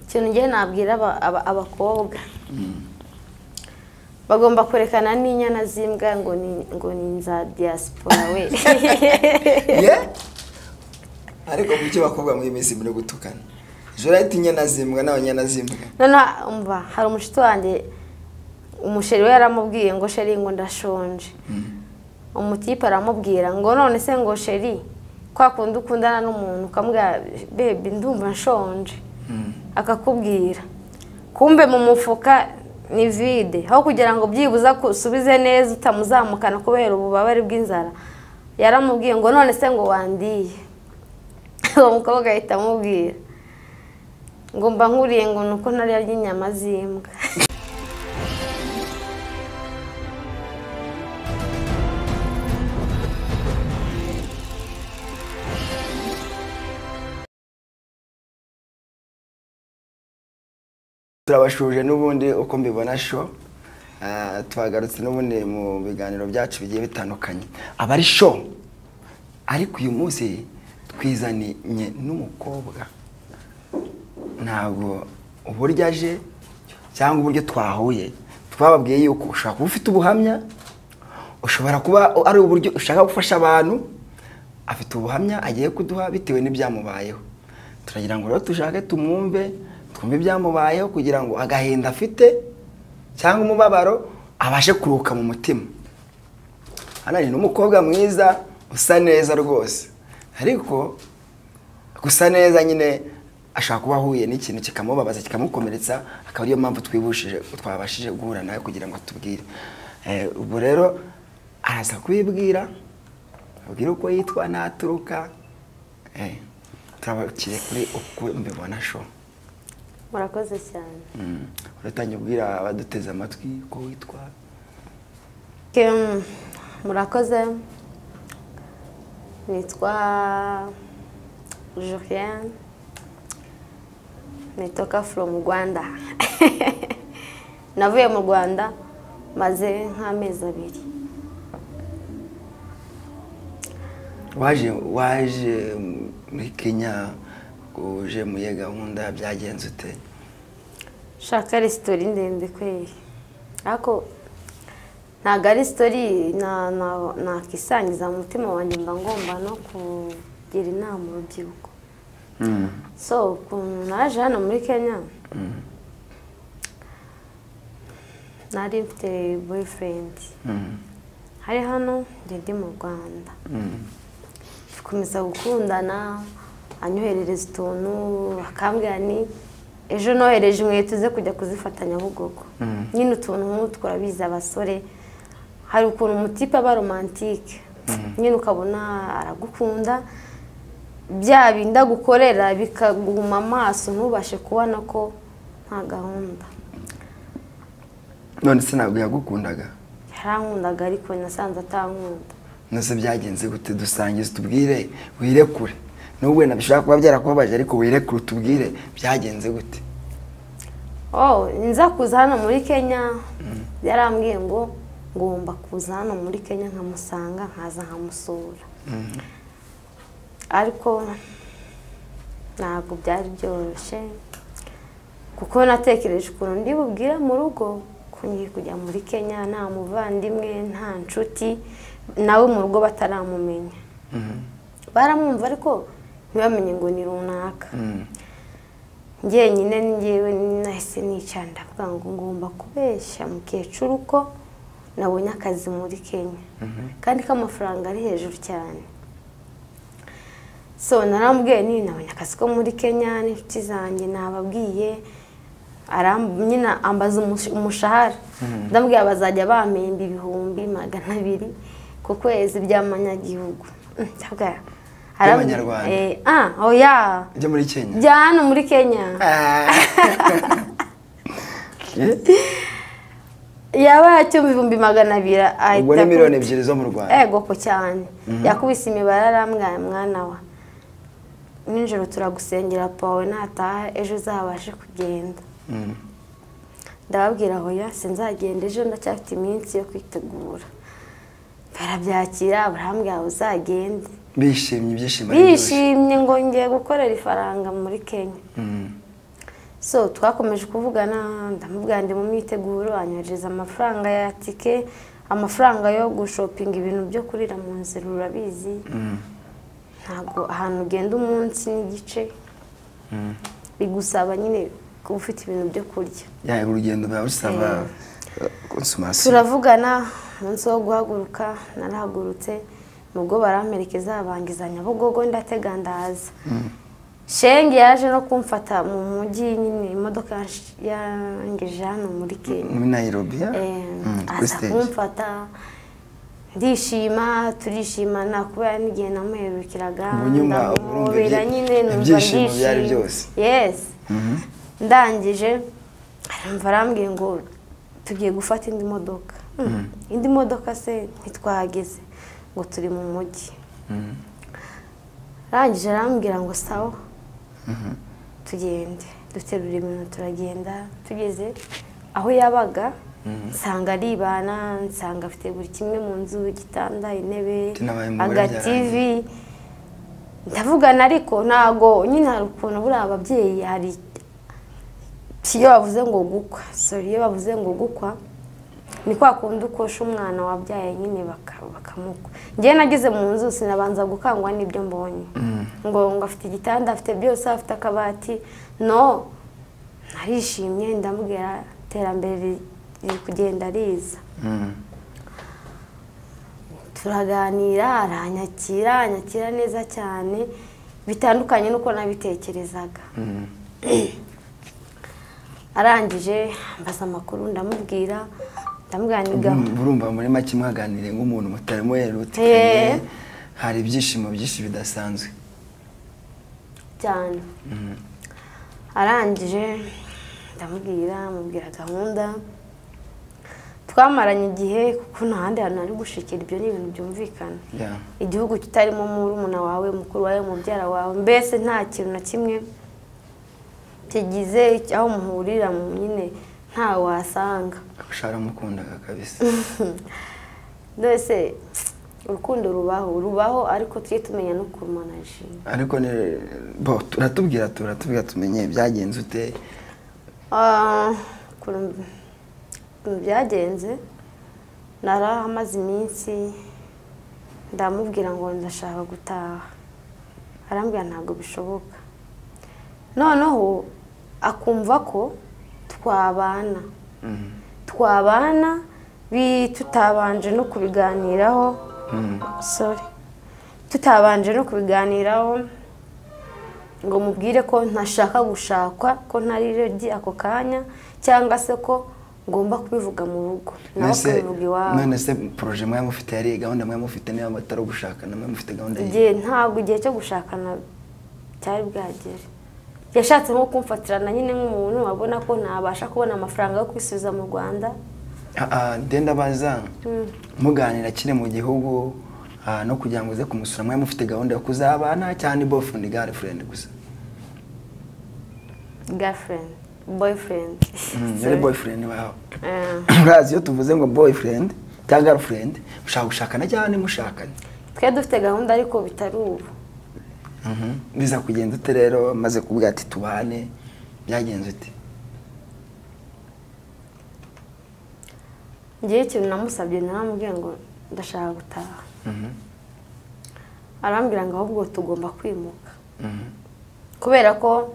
ikintu ngiye nabwira aba- aba- abakobwa bagomba kurekana n'inyana z'imbwa ngo ni ngo ni za diaspora we ye ariko kuki abakobwa muri iyi minsi muri gutukana jora ahita inyana zimbwa n'abanyana zimbwa noneho umva hari umushuti wanjye umusheri we yaramubwiye ngo sheri ngo ndashonje umutipe aramubwira ngo none se ngo sheri kwa kundi ukundana n'umuntu ukamubwira bebi ndumva nshonje akakubwira kumbe mu mufuka ni vide aho kugira ngo byibuze ako usubize neza utamuzamukana kubera ububabare bw'inzara yaramubwiye ngo none se ngo wandiye uwo mukobwa ahita amubwira ngo mba nkuriye ngo ni uko nariya ry'inyama z'imbwa turabashuje n'ubundi uko mbibona sho Ah, twagarutse n'ubundi mu biganiro byacu bigiye bitandukanye aba ari sho ariko uyu munsi twizaniye n'umukobwa ntabwo uburyo aje cyangwa uburyo twahuye twababwiye yuko ushobora kuba ufite ubuhamya ushobora kuba ari uburyo ushaka gufasha abantu afite ubuhamya agiye kuduha bitewe n'ibyamubayeho turagira ngo rero dushake tumwumve twumve ibyamubayeho kugira ngo agahinda afite cyangwa umubabaro abashe kuruhuka mu mutima hano hari n'umukobwa mwiza usa neza rwose ariko gusa neza nyine ashobora kuba ahuye n'ikintu kikamubabaza kikamukomeretsa akaba ariyo mpamvu twibushije twabashije guhura nawe kugira ngo atubwire Eh, ubu rero araza kubibwira abwira uko yitwa n'aturuka Eh, turabakire kuri uko mbibona sho murakoze cyane Mm. uratangiye ubwira abaduteze amatwi uko witwa Kem, murakoze nitwa Julien nitoka from Rwanda navuye mu Rwanda maze nk'amezi abiri waje waje muri kenya uje muri iyo gahunda byagenze ute shaka resitori ndende kweri ariko ntabwo ari sitori na- na- nakisangiza mu mutima wanjye mba ngomba no kugira inama urubyiruko Mm. so ukuntu naje hano muri kenya nari mfite boyifurendi Mm. hari hano njye ndi mu rwanda Mm. dukomeza gukundana anyoherereza utuntu akambwira ni ejo nohereje inkweto ze kujya kuzifata nyabugogo Mm. nyine utuntu nk'utwo urabizi abasore hari ukuntu umutipe aba romantike nyine ukabona aragukunda bya bindi agukorera bikaguma amaso ntubashe kubona ko nta gahunda none se ntabwo yagukundaga yarankundaga ariko nasanze atankunda nose byagenze gute dusangize tubwire wirekure nubwo wenda bishobora kuba byarakubabaje ariko wirekure utubwire byagenze gute oh nza kuza hano muri kenya yarambwiye ngo ngomba kuza hano muri kenya nkamusanga nkaza nkamusura ariko ntabwo byari byoroshye kuko natekereje ukuntu ndi bubwire mu rugo ko ngiye kujya muri kenya nta muvandimwe nta nshuti nawe mu rugo bataramumenya baramwumva ariko ntibamenye ngo ni runaka Mm. njyewe nyine njyewe nahise nicara ndavuga ngo ngomba kubeshya mukecuru ko nabonye akazi muri kenya kandi k'amafaranga ari hejuru cyane so narambwiye ni nabonye akazi ko muri kenya n'inshuti zanjye nababwiye aram- nyine ambaza umush- umushahara ndambwira bazajya bampemba ibihumbi magana abiri ku kwezi by'amanyagihugu Mm, ndavuga- By'amanyarwanda. Eh, ah oya ujya muri kenya bya hano muri kenya Ah. Eh, yaba yacyumva ibihumbi magana abiri ahita ubwo ni miliyoni akubita- ebyiri zo mu rwanda ego ko cyane yakubise imibare arambwira mwana wa nijoro turagusengera pawe nataha ejo uzabashe kugenda Mm. ndababwira hoya sinzagenda ejo ndacyafite iminsi yo kwitegura barabyakira barambwira uzagende bishimye ibyishimo ari byinshi. bishimye ngo ngiye gukorera ifaranga muri kenya Mm. so twakomeje kuvugana ndamubwira ndi mu myiteguro anyohereza amafaranga ya tike amafaranga yo gushopinga ibintu byo kurira mu nzira urabizi ntabwo ahantu ugenda umunsi n'igice bigusaba nyine kuba ufite ibintu byo kurya yaba urugendo biba bisaba konsumasiyo turavugana umunsi wo guhaguruka narahagurutse nubwo baramperekeza bangiza nyabugogo ndatega ndaza shenge yaje no kumfata mu mujyi nyine imodoka yangeje hano muri kenya muri nayirobi kuri aza siteji kumfata ndishima turishimana kubera n'igihe namuherukiraga Ubu nyuma urumva ndamubera ibyi- nyine numva ibyishimo byari ndishimye. byose. yes ndangije aramva arambwiye ngo tugiye gufata indi modoka Hmm, indi modoka se ntitwahageze ngo turi mu mujyi arangije arambwira ngo sawa tugende duterura ibintu turagenda tugeze aho yabaga nsanga aribana nsanga afite buri kimwe mu nzu igitanda intebe Tinabaye mu buryo agativi ndavugana ariko ntago nyine hari ukuntu buriya ababyeyi hari iyo bavuze ngo gukwa sori iyo bavuze ngo gukwa ni kwa kundi ukosha umwana wabyaye nyine baka- bakamukwa njyewe nageze mu nzu sinabanza gukangwa n'ibyo mbonye ngo ngo afite igitanda afite byose afite akabati no narishimye ndamubwira iterambere riri- riri kugenda riza turaganira aranyakira anyakira neza cyane bitandukanye n'uko nabitekerezaga arangije mbaza amakuru ndamubwira ndamubwira ni gahunda urumva muri make mwaganiriye nk'umuntu mutarimo Eh. yerutikanye hari ibyishimo byinshi bidasanzwe cyane arangije ndamubwira mubwira gahunda twamaranye igihe kuko nta handi hantu ari gushikira ibyo ni ibintu byumvikana Ya. igihugu kitarimo murumuna wawe mukuru wawe mubyara wawe mbese nta kintu na kimwe kigize aho muhurira mu nyine nta wasanga ushaka mukundaga kabisa mbese urukundo rubaho rubaho ariko tujye tumenya no kurumanajinya ariko ni bo turatubwira turatubwira tumenye byagenze ute Ah, ukuntu ukuntu byagenze nari amaze iminsi ndamubwira ngo ndashaka gutaha arambwira ntabwo bishoboka noneho akumva ko twabana twabana bi- tutabanje no kubiganiraho sorry tutabanje no kubiganiraho ngo mubwire ko ntashaka gushakwa ko ntari ready ako kanya cyangwa se ko ngomba kubivuga mu rugo nawe Mbese- ukabivuga iwawe none se poroje mwari mufite yari gahunda mwari mufite niba mutari gushakana mwari mufite gahunda ye igihe ntabwo igihe cyo gushakana cyari bwagere yashatse nko kumfatirana nyine nk'umuntu abona ko ntabasha kubona amafaranga yo kwisubiza mu rwanda ndenda baza muganira akiri mu gihugu ah, no kugira ngo uze kumusura mwari mufite gahunda yo kuzabana cyangwa ni boyfriend girlfriend gusa girlfriend boyfriend Mm, yari Sorry. boyfriend bawe Eh, urazi iyo tuvuze ngo boyfriend cyangwa girlfriend mushaka gushakana cyangwa ntimushakane twe dufite gahunda ariko bitari ubu biza kugenda ute rero maze kuvuga ati tubane byagenze ute ngewe ikintu namusabye naramubwiye ngo ndashaka gutaha arambwira ngo ahubwo tugomba kwimuka kubera ko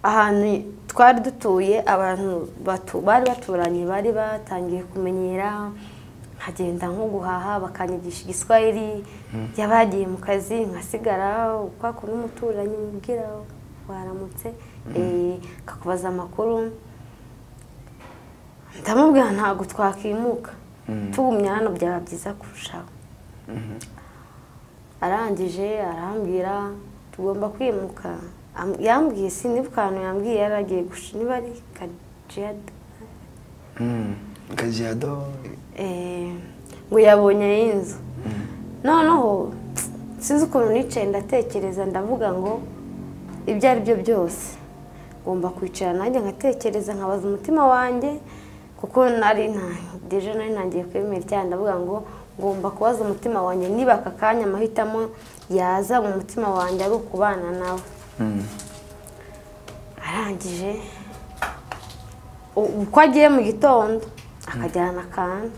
ahantu twari dutuye abantu batu- bari baturanye bari batangiye kumenyera nkagenda nko guhaha bakanyigisha igiswahili yaba yagiye mu kazi nkasigara ukwako n'umuturanyi mubwira waramutse eh, akakubaza amakuru ndamubwira ntabwo twakimuka tugumye hano byaba byiza kurushaho arangije arambwira tugomba kwimuka Am- yambwiye sinibuka ahantu yambwiye yari agiye gush niba ari kajiyado kajyado ngo yabonye y'inzu noneho sinzi ukuntu nicaye ndatekereza ndavuga ngo ibyo ari byo byose ngomba kwicara nanjye nkatekereza nkabaza umutima wanjye kuko nari nta- deje nari ntangiye kwemera icyaha ndavuga ngo ngomba kubaza umutima wanjye niba aka kanya amahitamo yaza mu mutima wanjye ari ukubana nawe arangije u- uko agiye mu gitondo akajyana akantu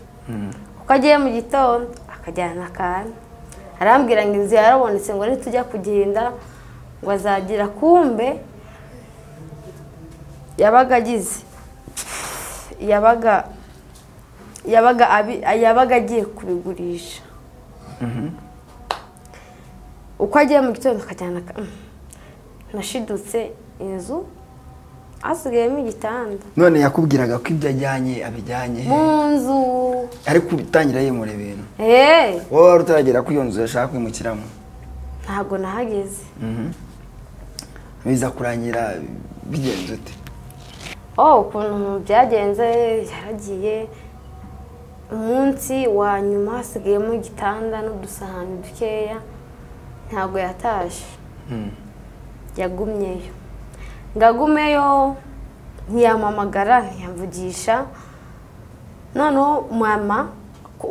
uko agiye mu gitondo akajyana akantu arambwira ngo inzu yarabonetse ngo nitujya kugenda ngo azagira kumbe yabaga agize yabaga yabaga abi- yabaga agiye kubigurisha uko agiye mu gitondo akajyana akantu nashidutse inzu hasigayemo igitanda none yakubwiraga ko ibyo ajyanye abijyanye he mu nzu ariko utangira yimura ibintu eee wowe wari utaragera ko iyo nzu yashaka kwimukiramo ntabwo nahageze biza kurangira bigenze ute oh ukuntu byagenze yaragiye umunsi wa nyuma hasigayemo igitanda n'udusahani dukeya ntabwo yataje yagumyeyo ngagumeyo ntiyampamagara ntiyamvugisha noneho mama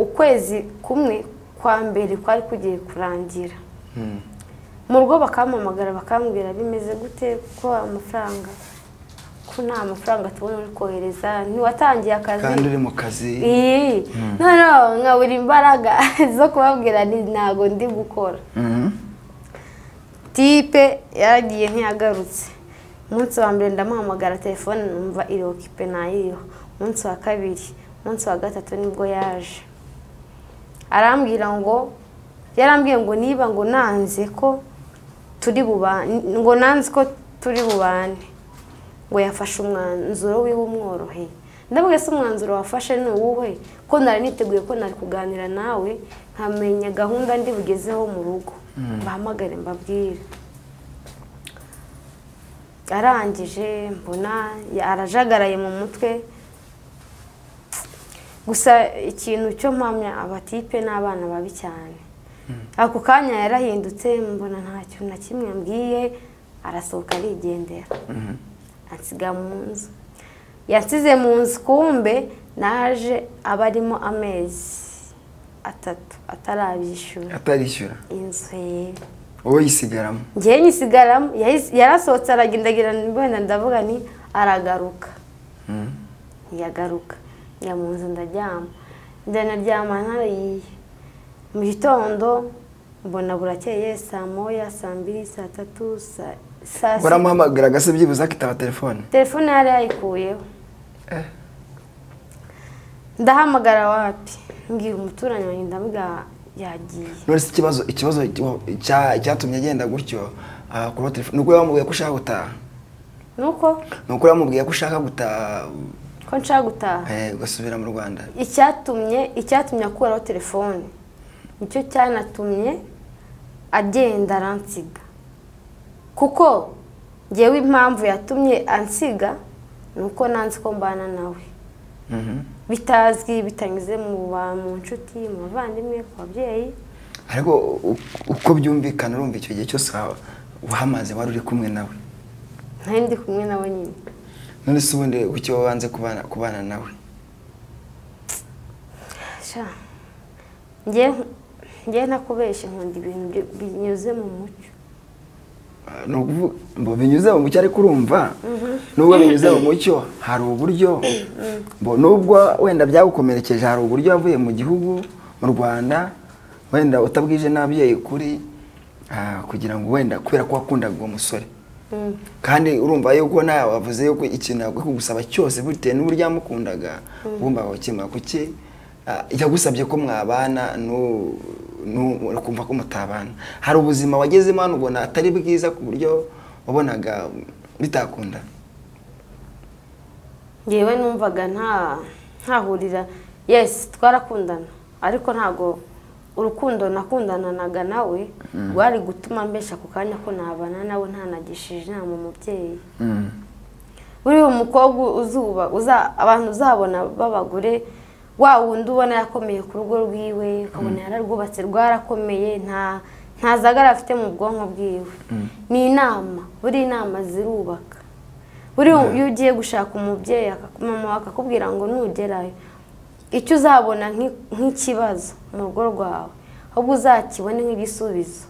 ukwezi kumwe kwa mbere kwari kugiye kurangira mu rugo bakampamagara bakambwira bimeze gute ko amafaranga ko nta mafaranga tubona uri kohereza ntiwatangiye akazi kandi uri mu kazi iyi noneho nkabura imbaraga zo kubabwira nti ntabwo ndi gukora Mhm. tipe yaragiye ntiyagarutse umunsi wa mbere ndamuhamagara telefone numva irokipe nayiho umunsi wa kabiri umunsi wa gatatu nibwo yaje arambwira ngo yarambwiye ngo niba ngo nanze ko turi bubane ngo nanze ko turi bubane ngo yafashe umwanzuro wiwe umworoheye ndabona se umwanzuro wafashe ni uwuhe ko nari niteguye ko nari kuganira nawe nkamenya gahunda ndi bugezeho mu rugo bahamagare mbabwire arangije mbona ya- arajagaraye mu mutwe gusa ikintu cyo mpamya abatipe n'abana babi cyane ako kanya yarahindutse mbona ntacyo na kimwe yambwiye arasohoka arigendera ansiga mu nzu yansize mu nzu kumbe naje aba arimo amezi atatu atarabyishyura atarishyura inzu ye wowe yisigaramo ngewe nyisigaramo yahise- yarasohotse aragendagira wenda ndavuga ni aragaruka ntiyagaruka njya mu nzu ndaryama ndanaryama ntariye mu gitondo mbona burakeye saa moya saa mbiri saa tatu saa saa sita waramuhamagaraga se byibuze akitaba telefone telefone yari yayikuyeho Eh. ndahamagara wapi mbwira umuturanyi wanjye ndavuga yagiye none se ikibazo ikibazo cya- cyatumye agenda gutyo ah, kuruha telefone ni uko yamubwiye ko ushaka gutaha nuko ni uko yamubwiye ko ushaka gutaha ko nshaka gutaha eh, ugasubira mu rwanda icyatumye icyatumye akuraho telefone nicyo cyanatumye agenda aransiga kuko ngewe impamvu yatumye ansiga ni uko nanzi ko mbana nawe Mhm. bitazwi bitanyuze mu ba- mu nshuti mu bavandimwe ku babyeyi ariko u- uko byumvikana urumva icyo gihe cyose wa- wahamaze wari uri kumwe nawe ntari ndi kumwe nawe nyine none se ubundi kuki wowe wanze kubana kubana nawe sha njye njye ntakubeshya nkunda ibintu byo- binyuze mu mucyo ni ukuvuga ngo binyuze mu mucyo ariko urumva nubwo binyuze mu mucyo hari uburyo Mbo nubwo wenda byagukomerekeje hari uburyo wavuye mu gihugu mu rwanda wenda utabwije n'ababyeyi kuri ah, kugira ngo wenda kubera ko wakundaga uwo musore Mm. kandi urumva yuko nawe wavuze yuko ikintu yaguye kugusaba cyose bitewe n'uburyo yamukundaga wumva wakimwa kuki ah, yagusabye ko mwabana nu- nu- ukumva ko mutabana hari ubuzima wagezemo hano ubona atari bwiza ku buryo wabonaga bitakunda ngewe numvaga nta ntahurira yesi twarakundana ariko ntabwo urukundo nakundananaga nawe rwari gutuma mbesha ako kanya ko nabana nawe ntanagishije inama umubyeyi buriya umukobwa uzuba uza- abantu uzabona b'abagore wa wundi ubona yakomeye ku rugo rwiwe ukabona yararwubatse rwarakomeye nta nta zagara afite mu bwonko bwiwe ni inama buri inama zirubaka buriya iyo ugiye gushaka umubyeyi akakumama akakubwira ngo nugerayo icyo uzabona nk'i- nk'ikibazo mu rugo rwawe ahubwo uzakibone nk'igisubizo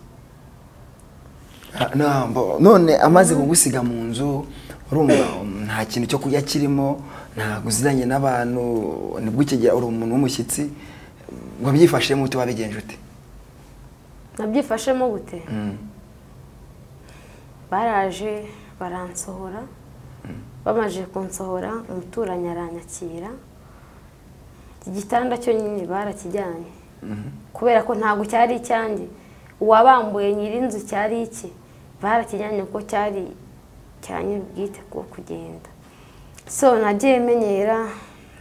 ntabwo none amaze kugusiga mu nzu urumva nta kintu cyo kurya kirimo ntabwo uziranye n'abantu nibwo ukigera uri umuntu w'umushyitsi wabyifashemo ute wabigenje ute nabyifashemo gute baraje baransohora bamaze kunsohora umuturanyi aranyakira iki gitanda cyo nyine barakijyanye kubera ko ntabwo cyari icyanjye uwabambuye nyiri inzu cyari iki barakijyanye ko cyari cyane bwite ko kugenda so nagiye menyera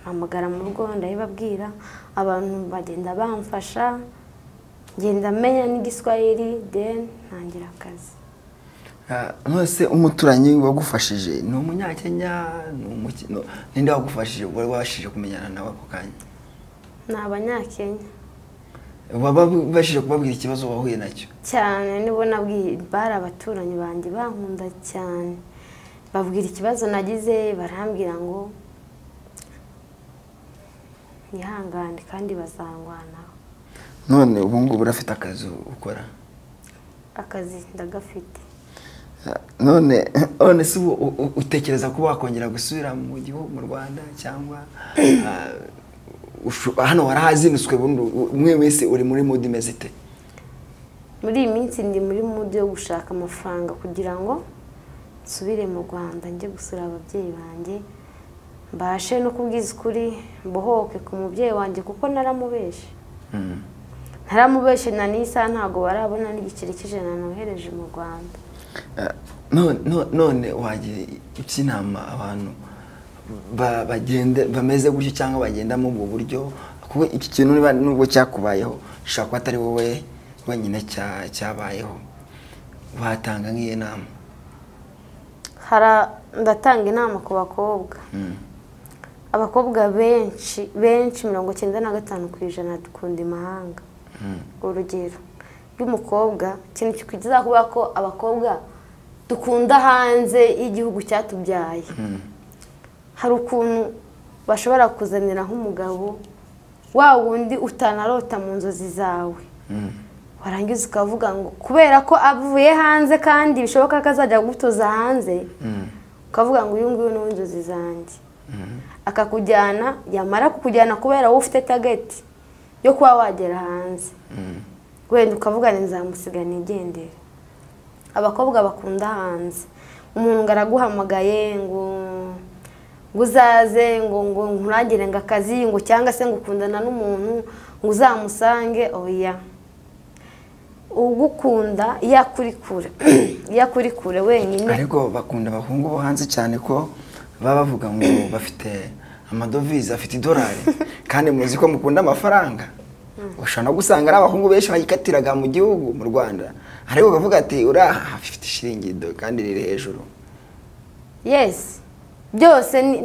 mpamagara mu rugo ndabibabwira abantu bagenda bamfasha ngenda menya n'igiswahili deni ntangira akazi mwese umuturanyi wagufashije ni umunyakenya ni umukino ninde wagufashije wari wabashije kumenyana nawe ako kanya ni abanyakenya wabashije kubabwira ikibazo wahuye nacyo cyane nibo nabwiye bari abaturanyi banjye bankunda cyane babwira ikibazo nagize barambwira ngo yihangane kandi bazangwanaho none ubu ngubu urafite akazi ukora akazi ndagafite none none se ubu utekereza ko wakongera gusubira mu gihugu mu rwanda cyangwa hano warahazinutswe umwe wese uri muri mudu imeze ite muri iyi minsi ndi muri mudu yo gushaka amafaranga kugira ngo nsubire mu rwanda njye gusura ababyeyi banjye mbashe no kubwiza ukuri mbohoke ku mubyeyi wanjye kuko naramubeshe naramubeshe na n'isaha ntabwo barabona n'igiceri cy'ijana nohereje mu rwanda none wagira iki inama abantu bameze gutyo cyangwa bagendamo ubwo buryo kuko iki kintu nubwo cyakubayeho ushobora kuba atari wowe wenyine cyabayeho watanga nk'iyo nama ndatanga inama ku bakobwa abakobwa benshi benshi mirongo icyenda na gatanu ku ijana dukunda imahanga urugero y'umukobwa ikintu kikugeza kuba ko abakobwa dukunda hanze y'igihugu cyatubyaye hari ukuntu bashobora kuzanira nk'umugabo wa wundi utanarota mu nzozi zawe warangiza ukavuga ngo kubera ko avuye hanze kandi bishoboka ko azajya gutuza hanze ukavuga ngo uyu nguyu ni uw'inzozi zanjye akakujyana yamara kukujyana kubera wowe ufite tageti yo kuba wagera hanze wenda ukavuga ni nzamusiga nigendere abakobwa bakunda hanze umuntu ngo araguhamagaye ngo ngo uzaze ngo ngo nkurangire ngo akazi ngo cyangwa se ngo ukundana n'umuntu ngo uzamusange oya ugukunda iyo akuri kure iyo akuri kure wenyine ariko bakunda abahungu bo hanze cyane ko baba bavuga ngo bafite amadovize afite idolari kandi muzi ko mukunda amafaranga ushobora no gusanga ari abahungu benshi bayikatiraga mu gihugu mu rwanda ariko ukavuga ati uriya afite ishiringido kandi riri hejuru yesi byose ni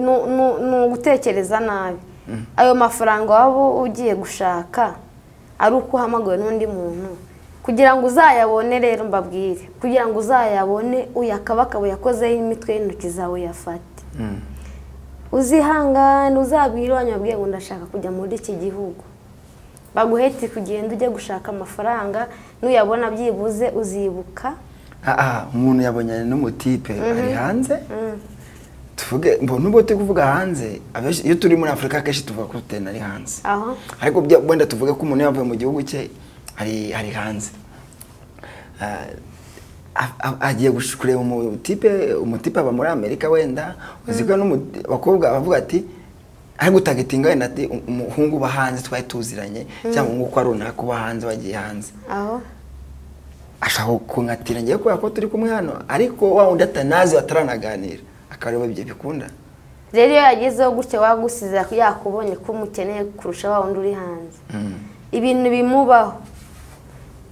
ugutekereza nabi ayo mafaranga waba ugiye gushaka ari uko uhamagawe n'undi muntu kugira ngo uzayabone rero mbabwire kugira ngo uzayabone uyakabakaba yakozeho imitwe y'intoki zawe uyafate uzihangane uzabwire wanyabwiye ngo ndashaka kujya muri iki gihugu baguhetse kugenda ujya gushaka amafaranga nuyabona byibuze uzibuka aha umuntu yabonye n'umutipe ari hanze tuvuge mbona ubwo turi kuvuga hanze iyo turi muri afurika akenshi tuvuga ko tutenda ari hanze ariko wenda tuvuge ko umuntu yavuye mu gihugu cye ari hanze agiye kureba umutipe umutipe aba muri amerika wenda uziko n'abakobwa bavuga ati ariko utagetinga wenda ati umuhungu uba hanze twari tuziranye cyangwa umuhungu uko runaka uba hanze wagiye hanze aho ashaka kunkatira ngewe kubera ko turi kumwe hano ariko wa wundi atanazi bataranaganira akaba ariwe ibyo bikunda rero iyo yagezeho gutya wagusize yakubonye ko umukeneye kurusha wa wundi uri hanze ibintu bimubaho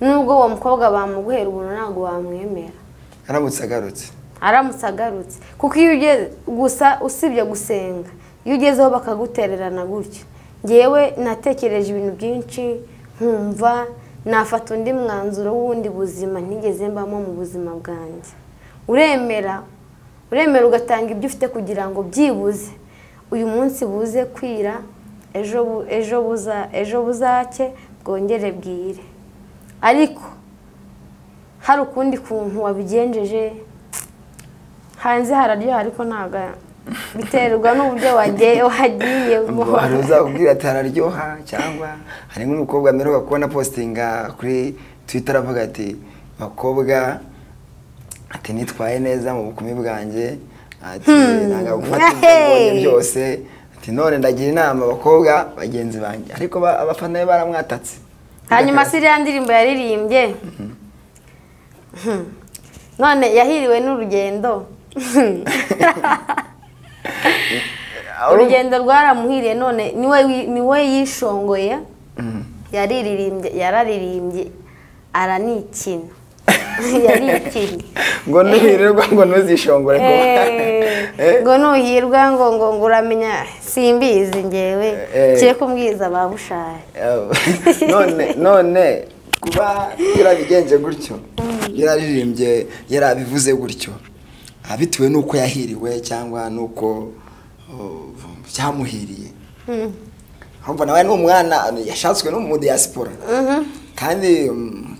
nubwo uwo mukobwa bamuguhera ubuntu ntabwo wamwemera aramutse agarutse aramutse agarutse kuko iyo ugeze gusa usibye gusenga iyo ugezeho bakagutererana gutyo ngewe natekereje ibintu byinshi nkumva nafata undi mwanzuro w'ubundi buzima ntigeze mbamo mu buzima bwanjye uremera uremera ugatanga ibyo ufite kugira ngo byibuze uyu munsi buze kwira ejo buza ejo buzake bwongere bwire ariko hari ukundi kuntu wabigenjeje hanze hararyoha ariko ntabwo biterwa n'uburyo wagiye wagiyemo ngo hari uzakubwira ati hararyoha cyangwa hari nk'umukobwa mperuka kubona positinga kuri twita aravuga ati bakobwa ati nitwaye neza mu bukumi bwanjye ati ntabwo gufata ibyo byose ati none ndagira inama abakobwa bagenzi banjye ariko ba- abafana be baramwatatse hanyuma se iriya ndirimbo yaririmbye Hmm. none yahiriwe n'urugendo urugendo rwaramuhiriye none niwe wi- niwe yishongoye Mhm. yaririmbye yararirimbye aranikina yarikina ngo nuhirirwa ngo ntuzishongore ngo Eh, ngo nuhirwa ngo ngo ngo uramenya simbizi ngewe Eh. kiye kumbwiza babushaya none none kuba yarabigenje gutyo yararirimbye yarabivuze gutyo ah, bitewe n'uko yahiriwe cyangwa n'uko oh, cyamuhiriye ahubwo nawe ni umwana yashatswe no mu diaspora kandi mm,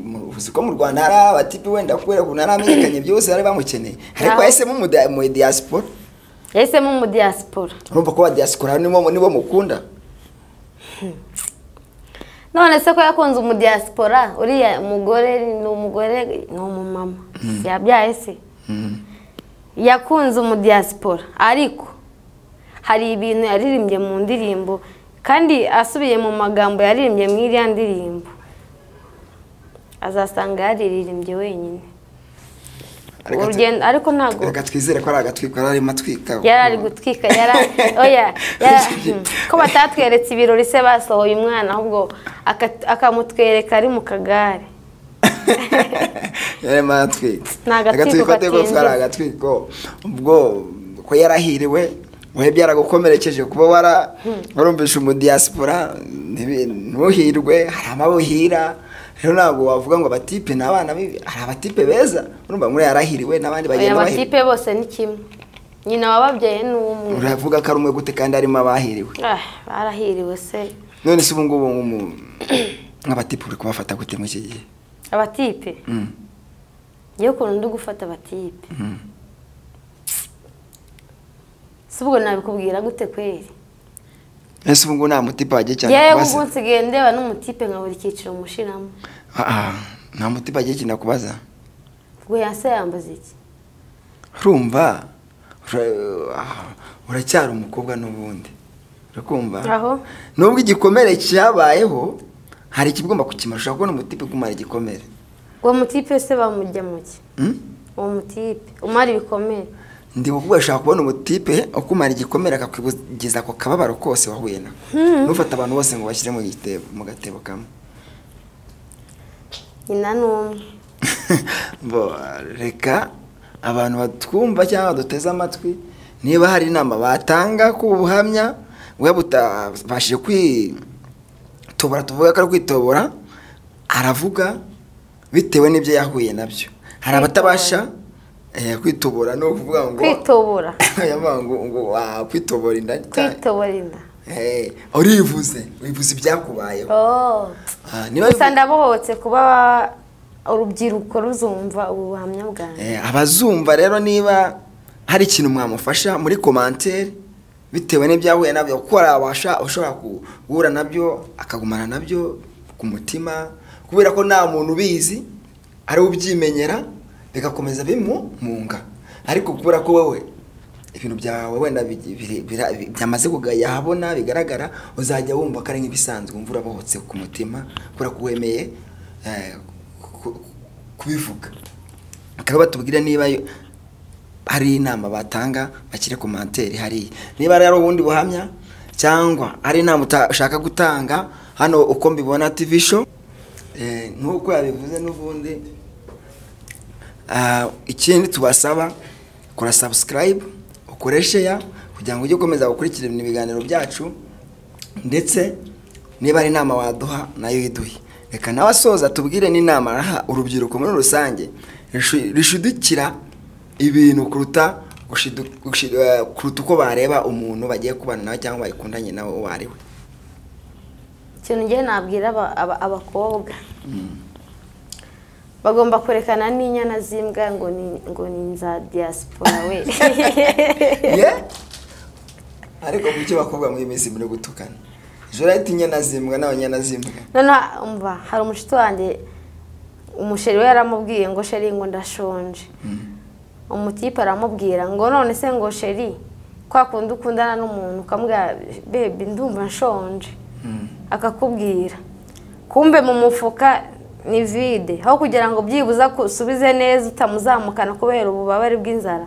mu- uzi ko mu rwanda hari abatipi wenda kubera ukuntu yaramenyekanye byose bari bamukeneye ariko Aho. yahisemo mu dia- mu diaspora yahisemo umudiyasipora urumva ko ba diaspora nibo nibo mukunda none se ko yakunze umudiyasipora uriya mugore ni umugore ni umumama yabyaye se yakunze umudiyasipora ariko hari ibintu yaririmbye mu ndirimbo kandi asubiye mu magambo yaririmbye mu iriya ndirimbo azasanga yaririmbye wenyine Reka tu- urugendo ariko ntabwo reka twizere ko ari agatwiko yari arimo atwika yari ari gutwika yara oya yara- hmm. ko batatweretse ibirori se basohoye umwana ahubwo aka- akamutwereka ari mu kagare yari arimo aratwika Ni agatwiko atari ko ari katinjiza. agatwiko ubwo ko yarahiriwe wowe byaragukomerekeje kuba wara warumvisha umudiyasipora ntibi- ntuhirwe hari amabahira rero ntabwo wavuga ngo abatipe ni abana bibi hari abatipe beza urumva ngo uriya yarahiriwe aya n'abandi bagenda bahiriwe matipe bose ni kimwe nyina wababyaye ni umwe uravuga ko ari umwe gute kandi harimo abahiriwe Ah, barahiriwe se none se ubu ngubu nk'umu- nk'abatipe uri kubafata gute muri iki gihe abatipe Mm. niyo ukuntu ndi gufata abatipe Mhm. si ubwo nabikubwira gute kweri ese ubu ngubu nta mutipe wagiye cyane yewe kubaza? ubwo nsigaye ndeba n'umutipe nkabura icyiciro mushiramo Ah, ah, nta mutipe wagiye cyane kubaza ubwo yase yambaza iki urumva ura- ah, uracyari umukobwa n'ubundi urakumva Aho. nubwo igikomere cyabayeho hari ikigomba kukimara ushobora kubona umutipe kumara igikomere uwo mutipe se bamujya mu ki Hmm? uwo mutipe umara ibikomere ndi kuvuga ushobora kubona umutipe ukumara igikomere akakugiza ako kababaro kose wahuye nako ntufate abantu bose ngo bashyire mu gitebo mu gatebo kamwe nyina ni umwe Bo, reka abantu batwumva cyangwa baduteze amatwi niba hari inama batanga ku buhamya we butabashije kwitobora tuvuga ko ari kwitobora aravuga bitewe n'ibyo yahuye nabyo hari abatabasha eh, kwitobora no kuvuga ngo kwitobora Yavuga ngo ngo, "Ah, kwitobora inda cyane." kwitobora inda Eh, urivuze wivuze ibyakubayeho Oh. Ah, niba gusa ndabohotse kuba urubyiruko ruzumva ubuhamya bwanjye Eh, abazumva rero niba hari ikintu mwamufasha muri komantere bitewe n'ibyahuye nabyo kuko hari abasha ushobora guhura nabyo akagumana nabyo ku mutima kubera ko nta muntu ubizi ari we ubyimenyera bigakomeza bimumunga ariko kubera ko wowe ibintu byawe wenda bi- biri- bira- bi- byamaze kugaya ahabona bigaragara uzajya wumva ko ari nk'ibisanzwe wumva urabohotse ku mutima kubera ko wemeye eh, ku- ku- kubivuga bakaba batubwira niba yo- hari inama batanga bakire komantere hariya niba rero ubundi buhamya cyangwa ari inama uta- ushaka gutanga hano uko mbibona tv show eh, nk'uko yabivuze n'ubundi ah, ikindi tubasaba kora subscribe ukore share kugira ngo ujye ukomeza gukurikirana ibiganiro byacu ndetse niba ari inama waduha nayo iduhe reka nawe asoza tubwire n'inama araha urubyiruko muri rusange rishu- rishudikira ibintu kuruta gushidu- gushi- eh, kuruta uko bareba umuntu bagiye kubana nawe cyangwa bakundanye nawe uwo ari we ikintu ngiye nabwira aba- aba- abakobwa bagomba kwerekana n'inyana z'imbwa ngo ni ngo ni inza diaspora we ye ariko kuki bakobwa muri iyi minsi muri gutukana ejo urahita inyana zimbwa n'abanyana zimbwa noneho umva hari umushuti wanjye umusheri we yaramubwiye ngo sheri ngo ndashonje umutipe aramubwira ngo none se ngo sheri kwa kundi ukundana n'umuntu ukamubwira bebi ndumva nshonje akakubwira kumbe mu mufuka ni vide aho kugira ngo byibuze usubize neza utamuzamukana kubera ububabare bw'inzara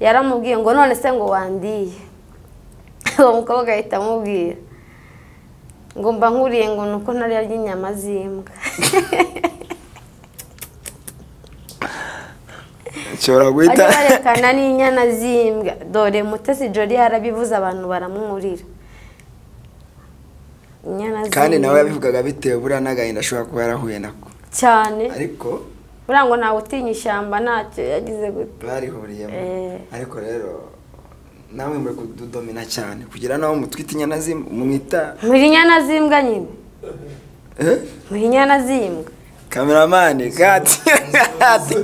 yaramubwiye ngo none se ngo wandiye uwo mukobwa ahita amubwira ngo mba nkuriye ngo ni uko nariya ry'inyama z'imbwa nshobora guhita bajya barekana n'inyana z'imbwa dore mutesi jori yarabivuze abantu baramwurira inyana kandi nawe z'imbwa yabivugaga bitewe buriya n'agahinda ashobora kuba yarahuye nako cyane ariko buriya ngo ntawe utinya ishyamba ntacyo yagize gute barihuriyemo Eh. ariko rero nawe muri kududomina cyane kugira nawe mutwite inyana z'imbwa mwita muri inyana z'imbwa nyine eh? muri inyana z'imbwa kameramani kati kati